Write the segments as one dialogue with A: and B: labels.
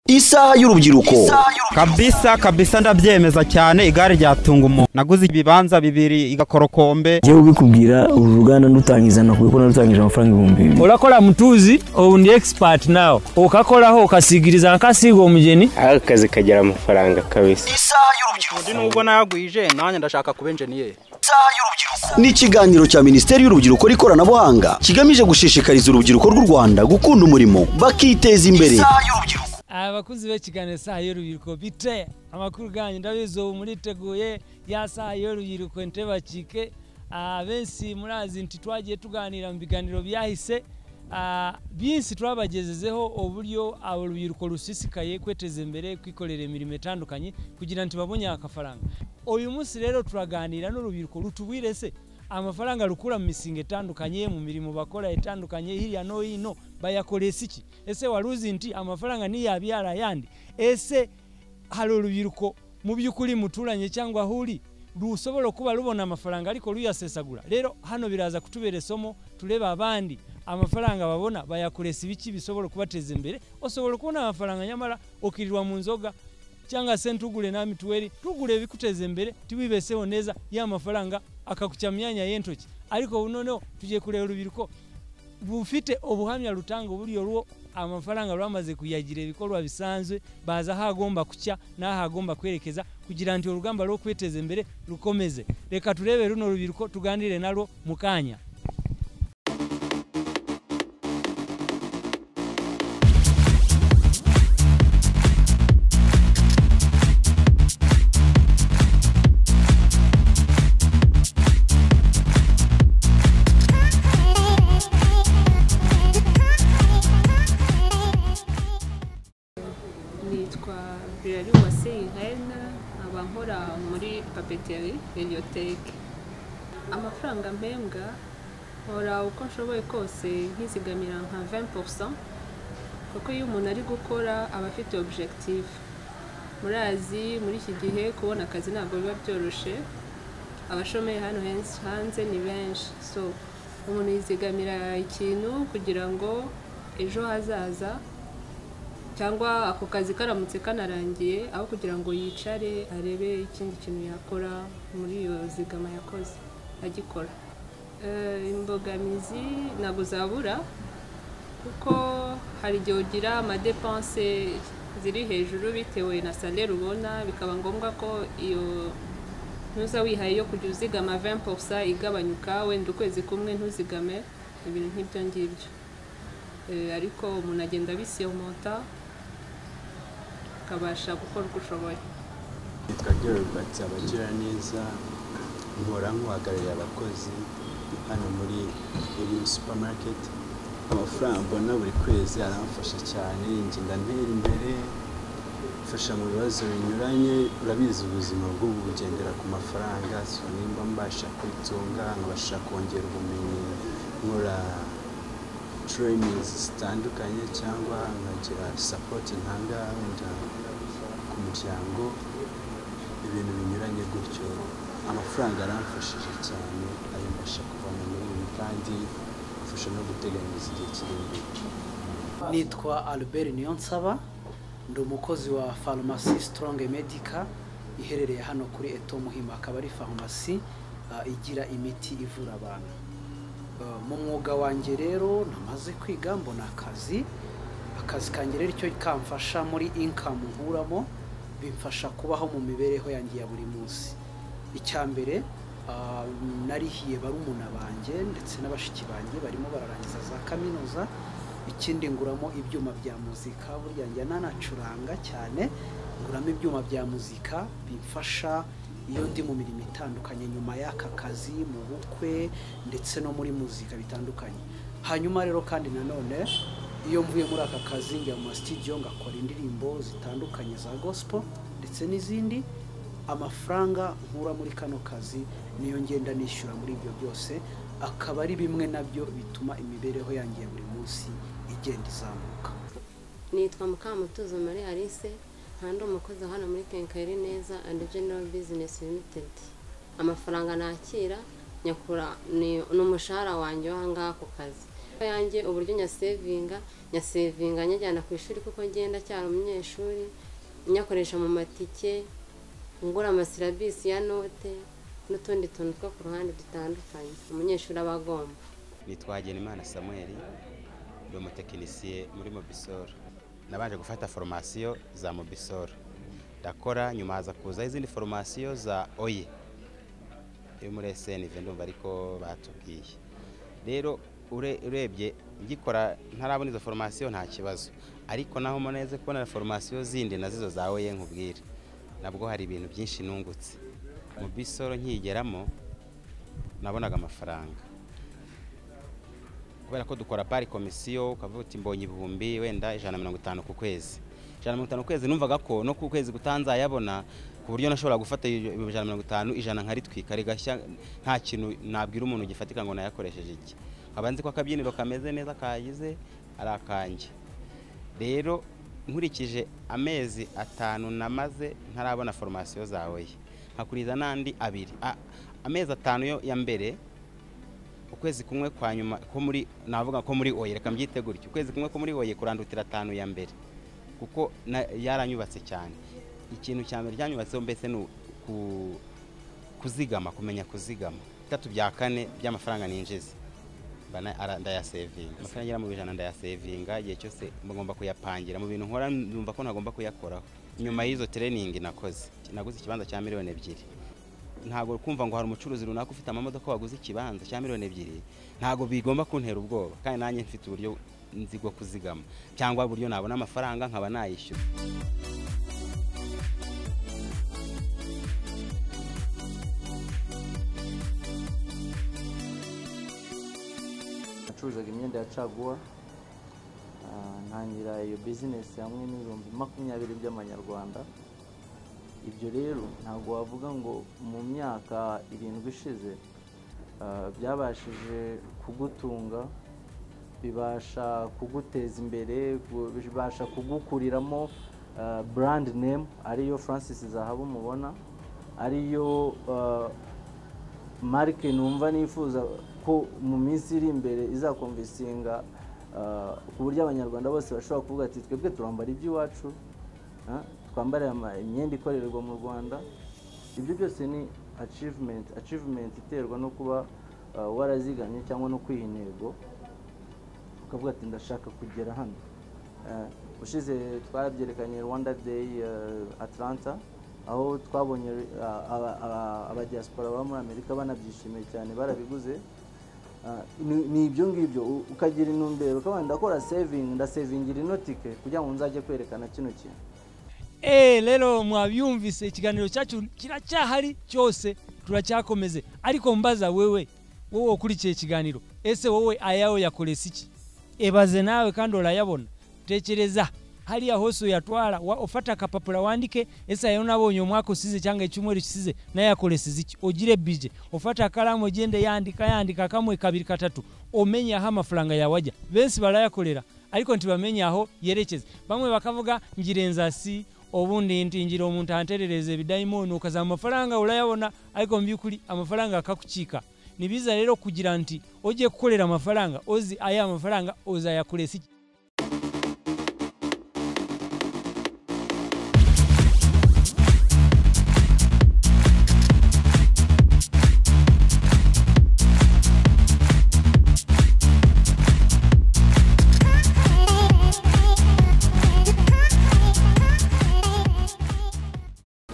A: isaha y'urubyiruko
B: kabisa kabisa ndabyemeza cyane igare ryatunga umuntu naguze ibibanza bibiri igakorokombe
C: njyewe ubikubwira uru ruganda ndutangiza nakubwiye ko narutangije amafaranga ibihumbi bibiri
D: urakora mutuzi ubu ndi expert nawe ukakoraho ukasigiriza nk'akasiga umugeni
E: aho akazi kagira amafaranga kabisa
A: isaha y'urubyiruko
F: nubwo nagwije nanjye ndashaka kuba enjeniyeri
A: isaha y'urubyiruko ni ikiganiro cya minisiteri y'urubyiruko n'ikoranabuhanga kigamije gushishikariza urubyiruko rw'u rwanda gukunda umurimo bakiteza imbere isaha y'urubyiruko
D: abakuzi b'ikiganiro isaha y'urubyiruko bite amakuru ganyu ndabizi ubu muriteguye ya saha y'urubyiruko ntibacike benshi murazi nti twagiye tuganira mu biganiro byahise Ah, byinshi twabagejejeho uburyo abo rubyiruko rusisikaye kweteza imbere kwikorera imirimo itandukanye kugira ngo babone agafaranga uyu munsi rero turaganira n'urubyiruko rutubwire se amafaranga rukura mu mishinga itandukanye mu mirimo bakora itandukanye hirya no hino bayakoresha iki ese wari uzi nti amafaranga ntiyabi yarayandi ese hari urubyiruko mu by'ukuri muturanye cyangwa aho uri rushobora kuba rubona amafaranga ariko ruyasesagura rero hano biraza kutubera isomo tureba abandi amafaranga babona bayakoresha ibiki bishobora kubateza imbere ushobora kubona amafaranga nyamara ukirirwa mu nzoga cyangwa se ntugure na mituweli ntugure ibikuteza imbere tiwibeseho neza ya mafaranga akakucya mu myanya y'intoki ariko ubu noneho tugiye kureba urubyiruko rufite ubuhamya rutanga uburyo ruwo amafaranga bamaze kuyagira ibikorwa bisanzwe baza aho agomba kucya n'aho agomba kwerekeza kugira ngo urugamba rwo kwiteza imbere rukomeze reka turebe runo rubyiruko tuganire narwo mu kanya
G: nitwa birari uwase inkena nkaba nkora muri papeteri radioteke amafaranga mpembwa nkora uko nshoboye kose nkizigamira nka 20% kuko iyo umuntu ari gukora aba afite objective murazi muri iki gihe kubona akazi ntabwo biba byoroshye abashomeye hano henshi hanze ni benshi so umuntu yizigamira ikintu kugira ngo ejo hazaza cyangwa ako kazi karamutse kanarangiye aho kugira ngo yicare arebe ikindi kintu yakora muri iyo zigama yakoze agikora Eh, imbogamizi ntabwo zabura kuko hari igihe ugira amadepanse ziri hejuru bitewe na salere ubona bikaba ngombwa ko iyo ntuza wihaye yo kujya uzigama 20% igabanyuka wenda ukwezi kumwe ntuzigame ibintu nk'ibyo ngibyo Eh, ariko umuntu agenda abisiyomota akabasha gukora uko ushoboye
E: nitwa gerubatsi abagira neza nkora nk'uhagarariye abakozi hano muri iyi supamaketi amafaranga mbona buri kwezi aramfasha cyane ngenda ntera imbere mfasha mu bibazo binyuranye urabizi ubuzima bw'ubu bugendera ku mafaranga so nimba mbasha kwitunga nkabasha kongera ubumenyi nkora tereyiningi zitandukanye cyangwa nkagira sapoti ntanga wenda ku muryango ibintu binyuranye gutyo amafaranga aramfashije cyane ayo mbasha kuvana muri ibi kandi amfasha no guteganyiriza igihe kiri imbere
H: nitwa albert niyonsaba ndi umukozi wa farumasi sitoronge medika iherereye hano kuri eto muhima akaba ari farumasi ah, igira imiti ivura abantu Ah, mu mwuga wanjye rero namaze kwiga mbona akazi akazi kanjye rero icyo kamfasha muri inkamu nkuramo bimfasha kubaho mu mibereho yanjye ya buri munsi icya mbere ah, narihiye barumuna banjye ndetse n'abashiki banjye barimo bararangiza za kaminuza ikindi nguramo ibyuma bya muzika burya njya nanacuranga cyane nguramo ibyuma bya muzika bimfasha iyo ndi mu mirimo itandukanye nyuma y'aka kazi mu bukwe ndetse no muri muzika bitandukanye hanyuma rero kandi nanone iyo mvuye muri aka kazi njya mu masitidiyo ngakora indirimbo zitandukanye za gospel ndetse n'izindi amafaranga nkura muri kano kazi niyo ngenda nishyura muri ibyo byose akaba ari bimwe nabyo bituma imibereho yanjye ya buri munsi igenda izamuka
I: nitwa mukamutuzo marie alice kandi umukozi hano muri kenkayeri neza andi general business limited amafaranga nakira nyakura ni ni umushahara wanjye w'ahangaha ku kazi amafaranga yanjye uburyo nyasevinga nyasevinga nyajyana ku ishuri kuko ngenda cyari umunyeshuri nyakoresha mu matike ngura amasirabisi ya note n'utundi tuntu two ku ruhande dutandukanye umunyeshuri aba agomba
J: nitwa Hagenimana Samuel ndi umutekinisiye muri Mobisol nabanje gufata foromasiyo za Mobisol ndakora nyuma haza kuzaho izindi foromasiyo za Oye yo muri SNV ndumva ariko batubwiye rero ure- urebye ngikora ntarabona izo foromasiyo nta kibazo ariko naho muneze kubona foromasiyo zindi nazizo za Oye nkubwire nabwo hari ibintu byinshi nungutse mu bisoro nkigeramo nabonaga amafaranga kubera ko dukora pari komisiyo ukavuga uti mbonye ibihumbi wenda ijana na mirongo itanu ku kwezi ijana na mirongo itanu ku kwezi numvaga ko no ku kwezi kutanzayabona ku buryo nashobora gufata iyo ijana na mirongo itanu ijana nkaritwika rigashya nta kintu nabwira umuntu gifatika ngo nayakoresheje iki nkaba nzi ko akabyiniro kameze neza kagize ari akanjye rero nkurikije amezi atanu namaze ntarabona foromasiyo zawe nkakuriza n'andi abiri A- amezi atanu yo ya mbere ukwezi kumwe kwa nyuma ko muri navuga ko muri oye reka mbyite gutyo ukwezi kumwe ko muri oye kurandutira atanu ya mbere kuko na- yaranyubatse cyane ikintu cya mbere cyanyubatseho mbese ni u- ku- kuzigama kumenya kuzigama bitatu bya kane by'amafaranga ninjiza mba na- ara- ndayasevinga amafaranga agera mu ijana ndayasevinga igihe cyose ngomba kuyapangira mu bintu nkora numva ko ntagomba kuyakoraho nyuma y'izo tereningi nakoze naguze ikibanza cya miliyoni ebyiri ntabwo kumva ngo hari umucuruzi runaka ufite amamodoka waguze ikibanza cya miliyoni ebyiri ntabwo bigomba kuntera ubwoba kandi nanjye mfite uburyo nzi bwo kuzigama cyangwa uburyo nabona amafaranga nkaba nayishyura
K: nacuruzaga imyenda ya caguwa ah, ntangira iyo bizinesi hamwe n'ibihumbi makumyabiri by'amanyarwanda ibyo rero ntabwo wavuga ngo mu myaka irindwi ishize ah, byabashije kugutunga bibasha kuguteza imbere ku- bibasha kugukuriramo ah, brand name ariyo francis zahabu mubona ariyo ah, marike numva nifuza ko mu minsi iri imbere izakomvisinga ah, ku buryo abanyarwanda bose bashobora kuvuga ati twebwe turambara iby'iwacu ah, twambare ama- imyenda ikorerwa mu rwanda ibyo byose ni achievement achievement iterwa no kuba ah, warazigamye cyangwa no kwiha intego ukavuga ati ndashaka kugera hano Eh, ushize twabyerekanye rwanda day eh, atlanta aho twabonye eh, aba- aba- abadiaspora baba muri amerika banabyishimiye cyane barabiguze Ah, ni- ni ibyo ngibyo u- ukagira intumbero ukavuga ndakora saving ndasavingira ino tike kugira ngo nzajye kwerekana kino kintu
D: Eh, rero mwabyumvise ikiganiro cyacu kiracyahari cyose turacyakomeze ariko mbaza wewe wowe ukurikiye ikiganiro ese wowe ayawe yakorese iki ebaze nawe kandi urayabona tekereza hariya hose uyatwara wa- ufata akapapuro wandike ese ayo nabonye umwaka usize cyangwa icyumweru kisize nayo yakoreseze iki ugire bije ufata akaramu ugende yandika yandika kamwe kabiri katatu umenye aho amafaranga yawe ajya benshi barayakorera ariko ntibamenye aho yerekeza bamwe bakavuga ngirenzasi ubundi nti ngira umuntu ahanterereze bidayimoni ukazaba amafaranga urayabona ariko mu by'ukuri amafaranga akakucika ni biza rero kugira nti ujye gukorera amafaranga uzi aya mafaranga uzayakoresha iki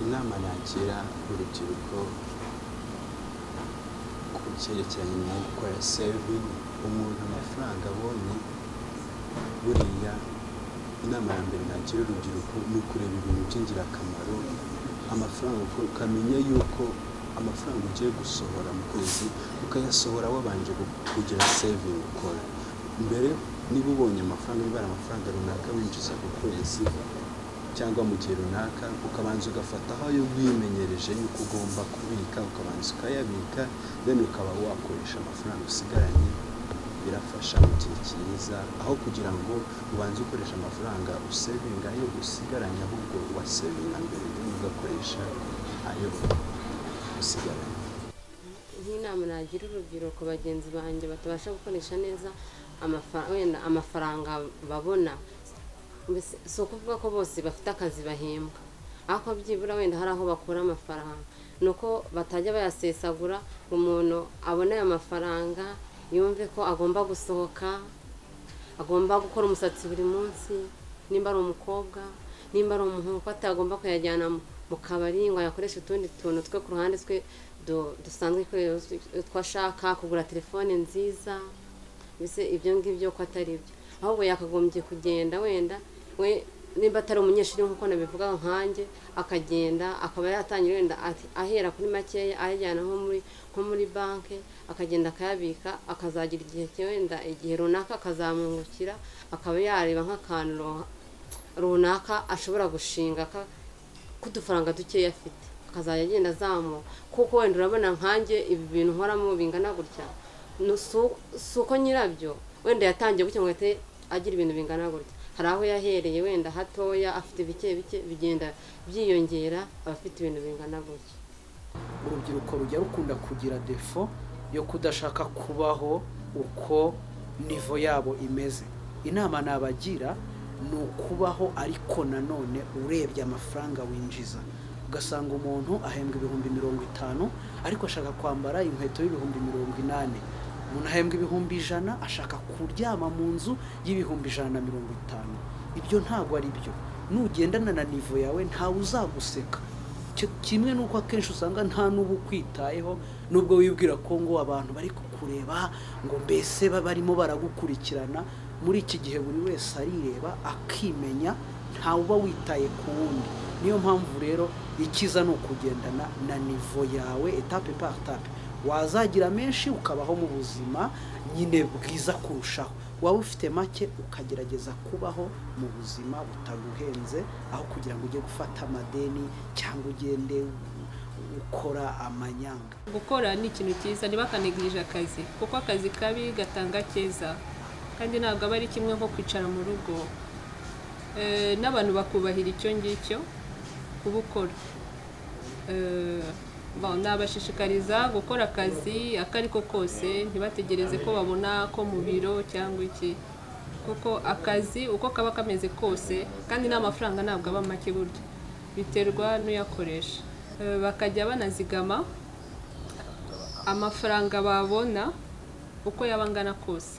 E: inama nagira urubyiruko ku cyerekeranye no gukora sevingi umuntu amafaranga abonye buriya inama ya mbere nagira urubyiruko ni ukureba ibintu by'ingirakamaro amafaranga uko- ukamenya yuko amafaranga ugiye gusohora mu kwezi ukayasohora wabanje gu- kugira sevingi ukora mbere niba ubonye amafaranga niba ari amafaranga runaka winjiza ku kwezi cyangwa mu gihe runaka ukabanza ugafata aho ayo wimenyereje yuko ugomba kubika ukabanza ukayabika then ukaba wakoresha amafaranga usigaranye birafasha mu gihe cyiza aho kugira ngo ubanze ukoresha amafaranga usevinga ayo usigaranye ahubwo wasevinga mbere then ugakoresha ayo usigaranye
I: nk'inama nagira urubyiruko bagenzi banjye batabasha gukoresha neza amafaranga wenda amafaranga babona mbese si ukuvuga ko bose bafite akazi bahembwa ariko byibura wenda hari aho bakura amafaranga ni uko batajya bayasesagura ngo umuntu abone ayo mafaranga yumve ko agomba gusohoka agomba gukora umusatsi buri munsi nimba ari umukobwa nimba ari umuhungu ko atagomba kuyajyana mu kabari ngo ayakoreshe utundi tuntu twe ku ruhande twe du- dusanzwe twashaka kugura telefone nziza mbese ibyo ngibyo ko atari byo ahubwo yakagombye kugenda wenda we nimba atari umunyeshuri nk'uko nabivuga nkanjye akagenda akaba yatangira wenda ati- ahera kuri makeya ayajyana nko muri nko muri banki akagenda akayabika akazagira igihe cye wenda igihe runaka akazamwungukira akaba yareba nk'akantu ro- runaka ashobora gushinga ka- k'udufaranga dukeya afite akazajya agenda azamuka kuko wenda urabona nkanjye ibi bintu nkoramo bingana gutya No, si- si uko nyirabyo wenda yatangiye gutya ngo ahite agira ibintu bingana gutya hari aho yahereye wenda hatoya afite bike bike bigenda byiyongera aba afite ibintu bingana gutya
H: urubyiruko rujya rukunda kugira defo yo kudashaka kubaho uko nivo yabo imeze inama nabagira ni ukubaho ariko nanone urebye amafaranga winjiza ugasanga umuntu ahembwa ibihumbi mirongo itanu ariko ashaka kwambara inkweto y'ibihumbi mirongo inani umuntu ahembwa ibihumbi ijana ashaka kuryama mu nzu y'ibihumbi ijana na mirongo itanu ibyo ntabwo ari byo nugendana na nivo yawe ntawe uzaguseka Ki- kimwe n'uko akenshi usanga nta n'uba ukwitayeho nubwo wibwira ko ngo abantu bari kukureba ngo mbese ba- barimo baragukurikirana muri iki gihe buri wese arireba akimenya ntawe uba witaye ku wundi niyo mpamvu rero ikiza ni ukugendana na nivo yawe etape par etape wazagira menshi ukabaho mu buzima nyine bwiza kurushaho waba ufite make ukagerageza kubaho mu buzima butaguhenze aho kugira ngo ujye gufata amadeni cyangwa ugende ukora amanyanga
G: gukora ni ikintu cyiza ntibakanegirije akazi kuko akazi kabi gatanga keza kandi ntabwo aba ari kimwe nko kwicara mu rugo Eh, n'abantu bakubahira icyo ngicyo kubukora Eh, bon, nabashishikariza gukora akazi ako ari ko kose ntibategereze ko babona ko mu biro cyangwa iki kuko akazi uko kaba kameze kose kandi n'amafaranga ntabwo aba make burya biterwa n'uyakoresha Eh, bakajya banazigama amafaranga babona uko yaba angana kose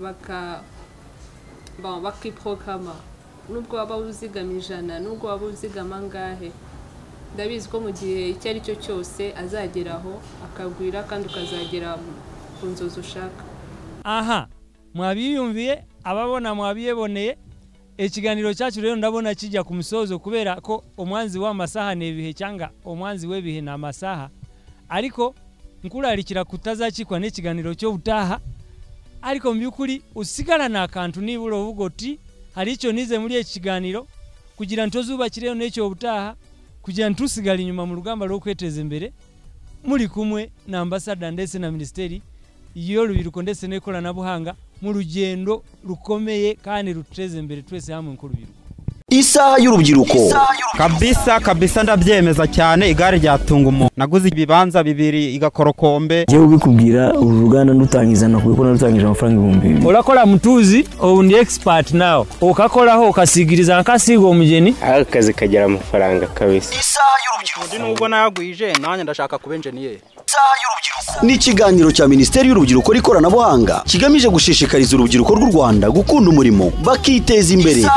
G: baka bon, bakiprogama nubwo waba uzigama ijana nubwo waba uzigama angahe ndabizi ko mu gihe icyo ari cyo cyose azageraho akagwira kandi ukazagera ku nzozi ushaka
D: aha mwabiyumviye ababona mwabiyeboneye ekiganiro cyacu rero ndabona kijya ku musozo kubera ko omwanzi w'amasaha ni ibihe cyangwa omwanzi w'ebihe ni amasaha ariko nkurarikira kutazakikwa n'ikiganiro cyo utaha ariko mu by'ukuri usigarana akantu nibura uvuga uti hari icyo nize muri iki kiganiro kugira ntituzubakire n'icyo ubutaha kugira ntusigare inyuma mu rugamba rwo kwiteza imbere muri kumwe na ambasada ndetse na minisiteri y'urubyiruko ndetse n'ikoranabuhanga mu rugendo rukomeye kandi ruteza imbere twese hamwe nk'urubyiruko
A: isaha y'urubyiruko
B: kabisa kabisa ndabyemeza cyane igare ryatunga umuntu naguze ibibanza bibiri igakorokombe
C: ngiye kubikubwira uru ruganda ndutangiza nakubwiye ko narutangije amafaranga ibihumbi bibiri
D: urakora mutuzi ubu ndi expert nawe ukakoraho ukasigiriza nk'akasiga umugeni
L: aho akazi kagira amafaranga kabisa
F: undi nubwo nagwije nanjye ndashaka kuba enjeniyeri
A: ni ikiganiro cya minisiteri y'urubyiruko n'ikoranabuhanga kigamije gushishikariza urubyiruko rw'u rwanda gukunda umurimo bakiteza imbere